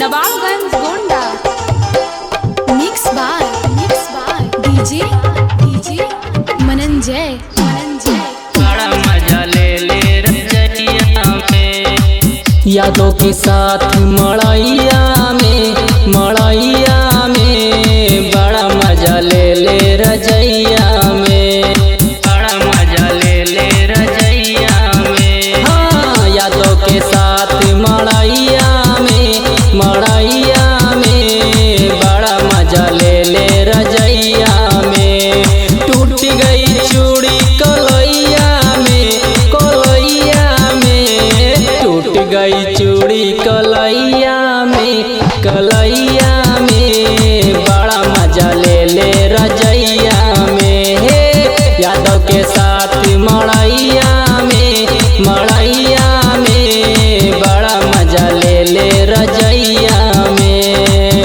Nawabganj Gonda mix by mix by DJ DJ Mananjay Mananjay बड़ा मजा ले ले रजैया में यादों के साथ मड़ैया में मड़ैया में बड़ा मजा ले ले रजैया में बड़ा मजा ले ले रजैया में हाँ यादों के साथ मड़ैया में मड़ैया में बड़ा मजा ले ले रजैया में टूट गई चूड़ी कलैया में कलैया में टूट गई चूड़ी कलैया में कलैया में बड़ा मजा ले ले रजैया में हे यादव के साथ मड़ैया में मड़ैया में बड़ा मजा ले ले रजैया में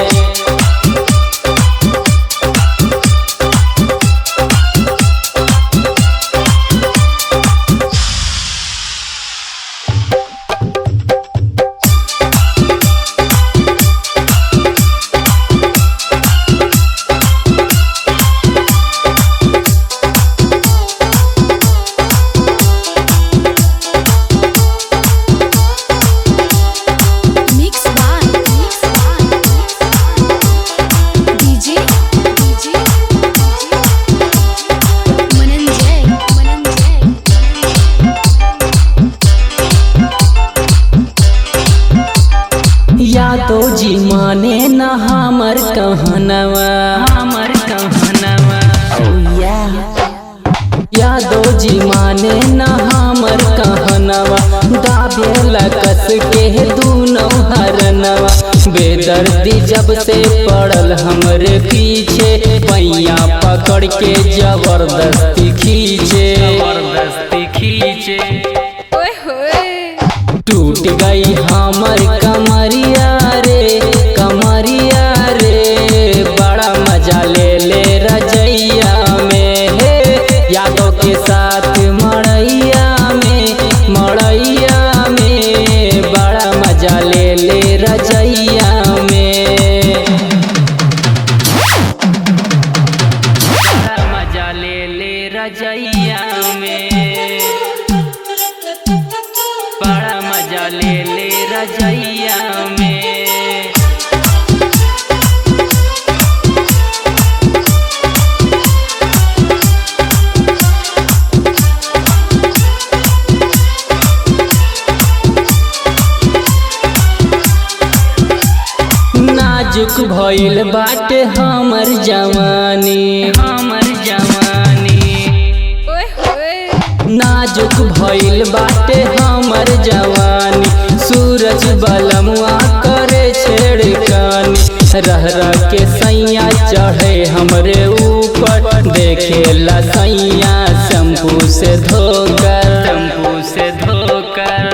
mix by mix by DJ DJ Mananjay Mananjay यादो जी माने न हमर कहनवा हमर कहनवा यादो जी माने न हमर कहनवा दाबेला कस के दूनो हरनवा बेदर्दी जब से पड़ल हमरे पीछे पैया पकड़ के जबरदस्ती खींचे जबरदस्ती खींचे ओए होए टूट गई हमर कमरिया रे कमरिया रे बड़ा मजा ले ले रजैया में हे यादों के साथ मड़ैया में मड़ैया में बड़ा मजा ले ले रजैया में बड़ा मजा ले ले रजैया में बड़ा मजा ले ले रजैया में नाजुक भइल बाटे हमर जवानी हमर जवानी ओए होए नाजुक भइल बाटे हमर जवानी सूरज बलमुआ करे छेड़कानी रह रह के सैया चढ़े हमरे ऊपर देखेला सैया शंपू से धोकर शंपू से धोकर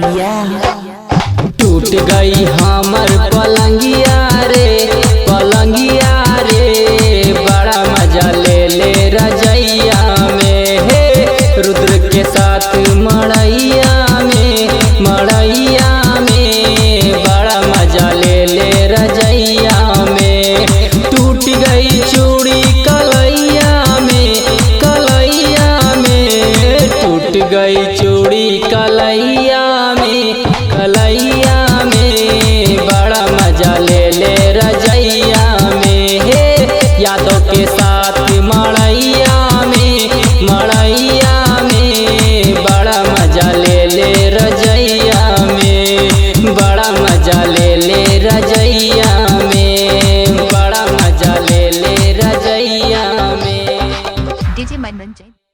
टूट गई हमर पलंगिया रे पलंगिया रे बड़ा मजा ले ले रजैया में हे रुद्र के साथ मड़ैया में मड़ैया में बड़ा मजा ले ले रजैया में टूट गई चूड़ी कलैया में कलैया में टूट गई चूड़ी कलैया में कलैया में बड़ा मजा ले ले रजैया में हे यादों के साथ मड़ैया में मड़ैया में बड़ा मजा ले ले रजैया में बड़ा मजा ले ले रजैया में बड़ा मजा ले ले रजैया में डीजे मनमंजन